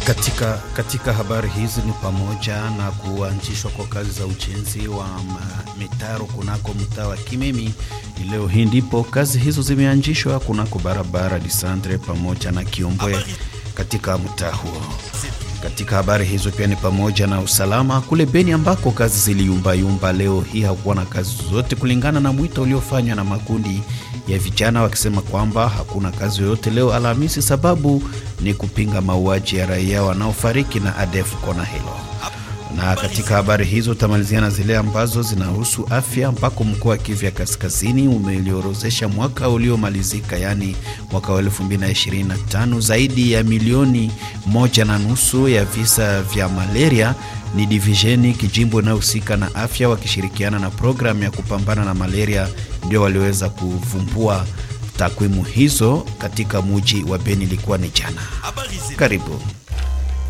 Katika, katika habari hizi ni pamoja na kuanzishwa kwa kazi za ujenzi wa mitaro kunako mtaa wa Kimemi. Leo hii ndipo kazi hizo zimeanzishwa kunako barabara Disandre pamoja na Kiombwe katika mtaa huo. Katika habari hizo pia ni pamoja na usalama kule Beni ambako kazi ziliyumbayumba. Leo hii hakuwa na kazi zote kulingana na mwito uliofanywa na makundi ya vijana wakisema kwamba hakuna kazi yoyote leo Alhamisi, sababu ni kupinga mauaji ya raia wanaofariki na ADF kona hilo. Na katika habari hizo tamaliziana zile ambazo zinahusu afya, ambako mkoa wa Kivu ya Kaskazini umeliorozesha mwaka uliomalizika, yaani mwaka wa 2025 zaidi ya milioni moja na nusu ya visa vya malaria. Ni divisheni kijimbo inayohusika na afya wakishirikiana na programu ya kupambana na malaria ndio waliweza kuvumbua takwimu hizo katika muji wa Beni. Ilikuwa ni jana. Karibu.